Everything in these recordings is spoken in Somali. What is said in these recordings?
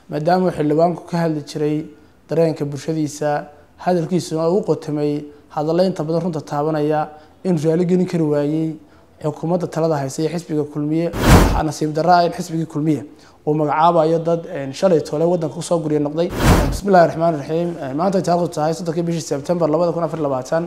maadaama xildhibaanku ka hadli jiray dareenka bulshadiisa hadalkiisuna uu qotamay hadalla inta badan runta taabanaya inuu raali gelin kari waayey xukuumadda talada haysa ee xisbiga kulmiye waxaa nasiib darra ah in xisbigii kulmiye uu magacaabayo dad shalay tole wadanka kusoo gurya noqday bismillahi raxmaan raxiim maanta taarikhdu tahay soddonkii bishii sebtembar labada kun afar labaatan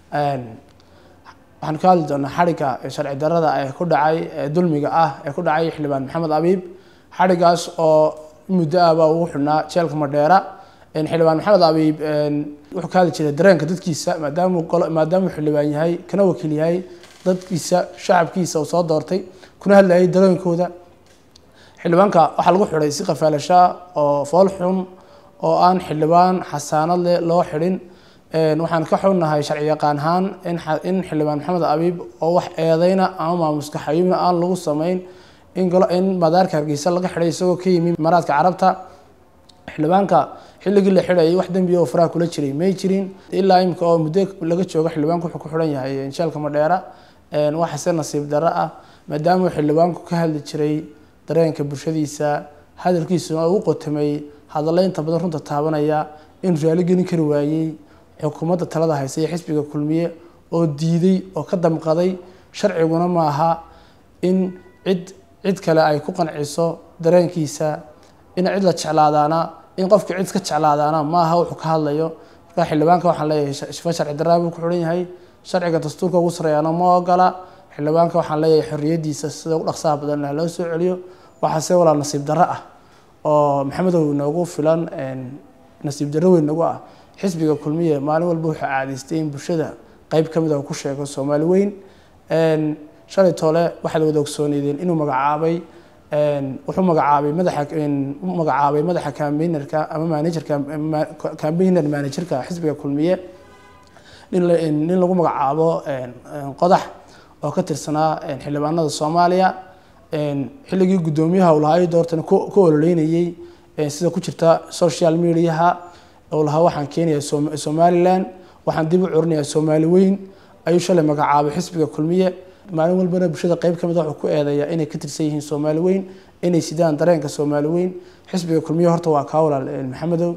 waxaan ka hadli doonaa xadhigga sharci darrada ee ku dhacay dulmiga ah ee ku dhacay xildhibaan maxamed abiib xadhiggaas oo muddo ahba ugu xidhnaa jeelka madheera xildhibaan maxamed abiib wuxuu ka hadli jiray dareenka dadkiisa maadaamuu maadaamuu xildhibaan yahay kana wakiil yahay dadkiisa shacabkiisa uu soo doortay kuna hadlayay dareenkooda xildhibaanka waxaa lagu xidhay si qafaalashaa oo fool xun oo aan xildhibaan xasaanad leh loo xidhin waxaan ka xunnahay sharci yaqaan ahaan in xildhibaan maxamed abiib oo wax eedeyna ama maamuska xayuubna aan lagu sameyn in madaarka hargeysa laga xidhay isagoo ka yimi maraadka carabta xildhibaanka xilligii la xidhayay wax dembiya oo faraha kula jiray may jirin ilaa imika oo muddo laga joogo xildhibaanku wuxuu ku xidhan yahay jeelka madheera waxase nasiib darro ah maadaamuu xildhibaanku ka hadli jiray dareenka bulshadiisa hadalkiisuna uu qotamay hadalla inta badan runta taabanaya inuu raali gelin kari waayey xukuumadda talada haysa ee xisbiga kulmiye oo diiday oo ka damqaday sharciguna maaha in cid cid kale ay ku qanciso dareenkiisa in cid la jeclaadaana in qofka cid ka jeclaadaana maaha wuxuu ka hadlayo marka xildhibaanka waxaan leeyahay shifa sharci darraa buu ku xidhan yahay sharciga dastuurka ugu sareeyaana ma ogola xildhibaanka waxaan leeyahay xorriyadiisa sida ugu dhaqsaha badan loo soo celiyo waxaase walaal nasiib darro ah oo maxamedow noogu filan nasiib darro weyn nagu ah xisbiga kulmiye maalin walba wuxuu caadaystay in bulshada qeyb ka mid a ku sheego soomaali weyn shalay toole waxaad wada ogsooneydeen inuu magacaabay wuxuu magacaabay madaxa u magacaabay madaxa cambaynerka ama managerka cambayner managerka xisbiga kulmiye nin lagu magacaabo qodax oo ka tirsanaa xildhibaanada soomaaliya xilligii guddoomiyaha uu lahaa doortana ku ololeynayey sida ku jirta social mediaha uu lahaa waxaan keenayaa somalilan waxaan dib u curinayaa soomaali weyn ayuu shalay magacaabay xisbiga kulmiye maalin walbana bulshada qeyb ka mid a wuxuu ku eedeeyaa inay ka tirsan yihiin soomaali weyn inay sidaan dareenka soomaali weyn xisbiga kulmiye horta waa kaa walaal maxamedow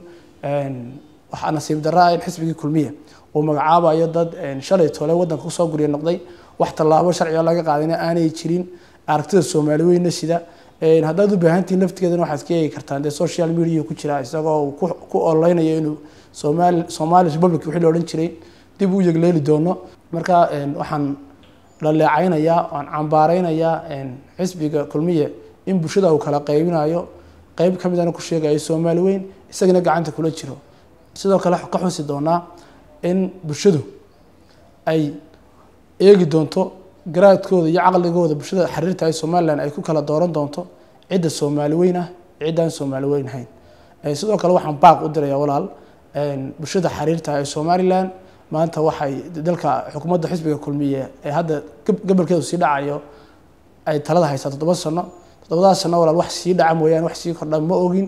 waxaa nasiib darra ah in xisbigii kulmiye uu magacaabayo dad shalay tole wadanka kusoo gurya noqday wax tallaabo sharciga laga qaadayna aanay jirin aragtida soomaali weynna sida haddaad u baahantihiin laftigeedana waxaad ka eegi kartaan dee social media ku jira isagoo ku ololeynayo inuu somaali somali republic wixii la odhan jiray dib u yegleeli doono marka waxaan dhaleecaynayaa waan cambaareynayaa xisbiga kulmiye in bulshada uu kala qaybinayo qeyb ka midana ku sheegayo soomaali weyn isagana gacanta kula jiro sidoo kale ka xusi doonaa in bulshadu ay eegi doonto garaadkooda iyo caqligooda bulshada xiriirta ay somalilan ay ku kala dooran doonto cidda soomaali weyn ah ciddaan soomaali weyn ahayn sidoo kale waxaan baaq u diraya walaal bulshada xiriirta ee somalilan maanta waxay dalka xukuumadda xisbiga kulmiye ee hadda gobolkeedu sii dhacayo ay talada haysaa toddoba sano toddobadaas sano walaal wax sii dhaca mooyaane wax sii kordha ma ogin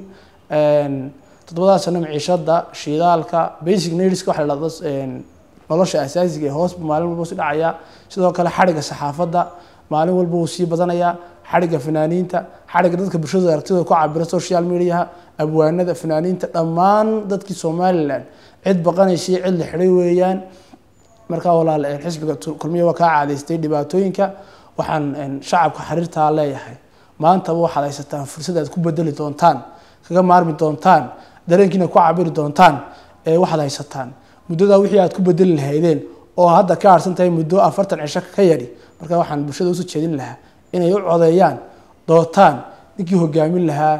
toddobadaas sano maciishada shidaalka basic needska waxa la dhahdo nolosha asaasiga ee hoos maalin walba sii dhacaya sidoo kale xadhigga saxaafadda maalin walba wuu sii badanayaa xadhigga fanaaniinta xadhigga dadka bulshada aragtidooda ku cabira social mediaha abwaanada fanaaniinta dhammaan dadkii somalilan cid baqanaysay cid la xidhay weeyaan markaa walaal xisbiga kulmiya waa kaa caadaystay dhibaatooyinka waxaan shacabka xiriirtaa leeyahay maantaba waxaad haysataan fursad aad ku bedeli doontaan kaga maarmi doontaan dareenkiina ku cabiri doontaan ee waxaad haysataan muddadaa wixii aad ku bedeli lahaydeen oo hadda ka harsan tahay muddo afartan cisho ka yadhi marka waxaan bulshada usoo jeedin lahaa inay u codeeyaan dootaan ninkii hogaamin lahaa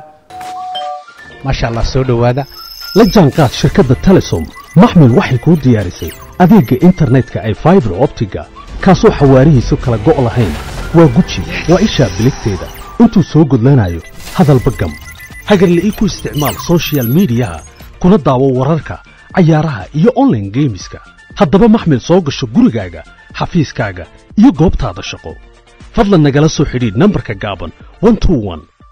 maasha allah soo dhowaada la jaanqaad shirkadda telesom maxmil waxay kuu diyaarisay adeegga internetka ay faibar optiga kaasoo xawaarihiisu kala go' lahayn waa guji waa ishaa biligteeda intuu soo gudlanayo hadalba gam hagarla'ii ku isticmaal sochial midiyaha kuna daawo wararka cayaaraha iyo onlaine geemiska haddaba maxmil soo gasho gurigaaga xafiiskaaga iyo goobtaada shaqo fadlan nagala soo xidhiidh nambarka gaaban